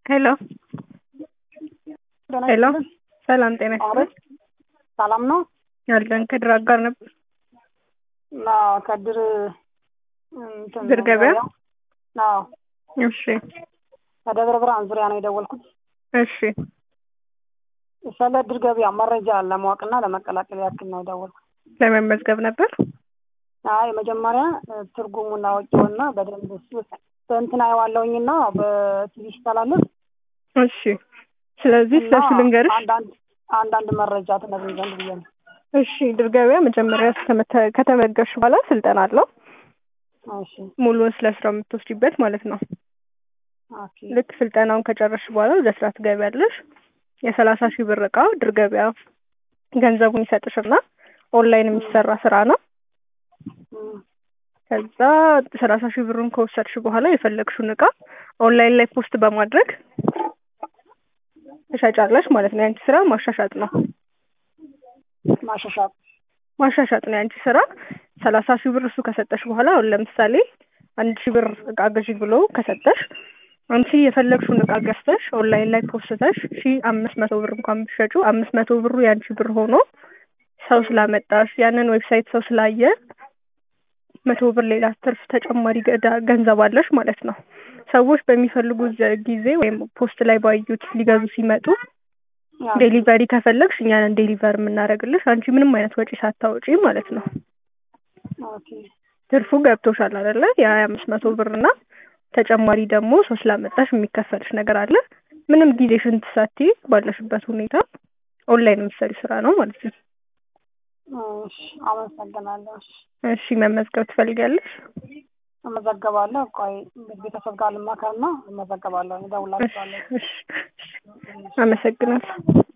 ሄሎ ሄሎ ሰላም ጤና ይስጥልኝ። ሰላም ነው ያለን ከድር አጋር ነበር። እና ከድር እንትን ድር ገበያ? አዎ እሺ ከደብረ ብርሃን ዙሪያ ነው የደወልኩት። እሺ ስለ ድር ገበያ መረጃ ለማወቅና ለመቀላቀል ያክል ነው የደወልኩት። ለመመዝገብ ነበር። አይ መጀመሪያ ትርጉሙና ወጪውና በደንብ እሱ በእንትን አየዋለሁኝና በቲቪ ሲተላለፍ እሺ ስለዚህ እና ስለሱ ልንገርሽ። አንዳንድ አንዳንድ መረጃ ትነግሪኝ ዘንድ ብዬ ነው። እሺ ድር ገበያ መጀመሪያ ከተመተ- ከተመገብሽ በኋላ ስልጠና አለው። እሺ ሙሉውን ስለ ስራው የምትወስጂበት ማለት ነው። ኦኬ ልክ ስልጠናውን ከጨረስሽ በኋላ ወደ ስራ ትገቢያለሽ። የሰላሳ ሺህ ብር እቃ ድር ገበያ ገንዘቡን ይሰጥሽና ኦንላይን የሚሰራ ስራ ነው። እም፣ ከዛ ሰላሳ ሺህ ብሩን ከወሰድሽ በኋላ የፈለግሽውን እቃ ኦንላይን ላይ ፖስት በማድረግ ትሸጫለሽ ማለት ነው። የአንቺ ስራ ማሻሻጥ ነው። ማሻሻጥ ማሻሻጥ ነው የአንቺ ስራ። ሰላሳ ሺህ ብር እሱ ከሰጠሽ በኋላ አሁን ለምሳሌ አንድ ሺህ ብር እቃ ግዢ ብሎ ከሰጠሽ አንቺ የፈለግሽውን እቃ ገዝተሽ ኦንላይን ላይ ፖስተሽ ሺ አምስት መቶ ብር እንኳን ብትሸጩ አምስት መቶ ብሩ የአንቺ ብር ሆኖ ሰው ስላመጣሽ ያንን ዌብሳይት ሰው ስላየ መቶ ብር ሌላ ትርፍ ተጨማሪ ገዳ- ገንዘብ አለሽ ማለት ነው። ሰዎች በሚፈልጉት ዘ- ጊዜ ወይም ፖስት ላይ ባዩት ሊገዙ ሲመጡ ያው ዴሊቨሪ ከፈለግሽ እኛንን ዴሊቨር የምናደርግልሽ አንቺ ምንም አይነት ወጪ ሳታወጪ ማለት ነው። ኦኬ ትርፉ ገብቶሻል አይደለ? የሀያ አምስት መቶ ብር እና ተጨማሪ ደግሞ ሰው ስላመጣሽ የሚከፈልሽ ነገር አለ። ምንም ጊዜሽን ሳትይ ባለሽበት ሁኔታ ኦንላይን የምትሰሪ ስራ ነው ማለት ነው። እሺ አመሰግናለሁ። እሺ እሺ መመዝገብ ትፈልጊያለሽ? እመዘገባለሁ። ቆይ ቤተሰብ ጋር ልማከርና እመዘገባለሁ። እደውላችኋለሁ። እሺ እሺ አመሰግናለሁ።